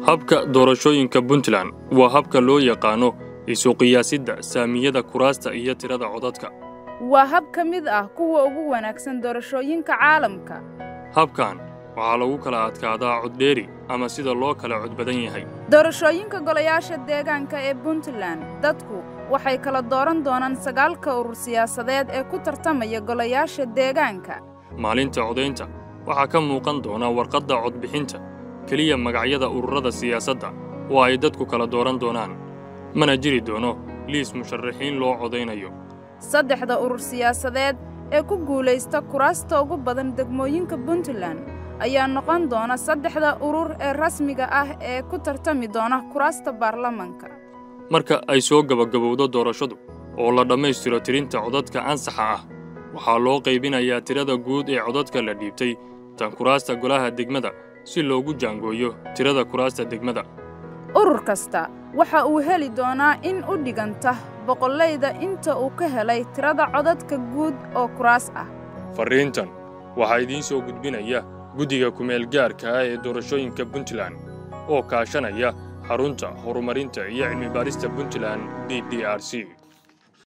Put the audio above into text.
habka doorashooyinka puntland waa habka loo yaqaano isu qiyaasidda saamiyada kuraasta iyo tirada codadka waa hab ka mid ah kuwa ugu wanaagsan doorashooyinka caalamka habkan waxaa lagu kala adkaadaa coddheeri ama sida loo kala cod badan yahay doorashooyinka golayaasha deegaanka ee puntland dadku waxay kala dooran doonaan sagaalka urur siyaasadeed ee ku tartamaya golayaasha deegaanka maalinta codaynta waxaa ka muuqan doona warqadda codbixinta keliya magacyada ururada siyaasadda oo ay dadku kala dooran doonaan mana jiri doono liis musharaxiin loo codaynayo saddexda urur siyaasadeed ee ku guulaysta kuraasta ugu badan degmooyinka puntland ayaa noqon doona saddexda urur ee rasmiga ah ee ku tartami doona kuraasta baarlamanka marka ay soo gebagabowdo doorashadu oo la dhammaystiro tirinta codadka ansaxa ah waxaa loo qaybinayaa tirada guud ee codadka la dhiibtay tan kuraasta golaha degmada si loogu jaangooyo tirada kuraasta degmada urur kasta waxa uu heli doonaa in u dhiganta boqollayda inta uu ka helay tirada codadka guud oo kuraas ah farriintan waxaa idiin soo gudbinaya guddiga kumeel gaarka ah ee doorashooyinka puntland oo kaashanaya xarunta horumarinta iyo cilmibaarista puntland d d r c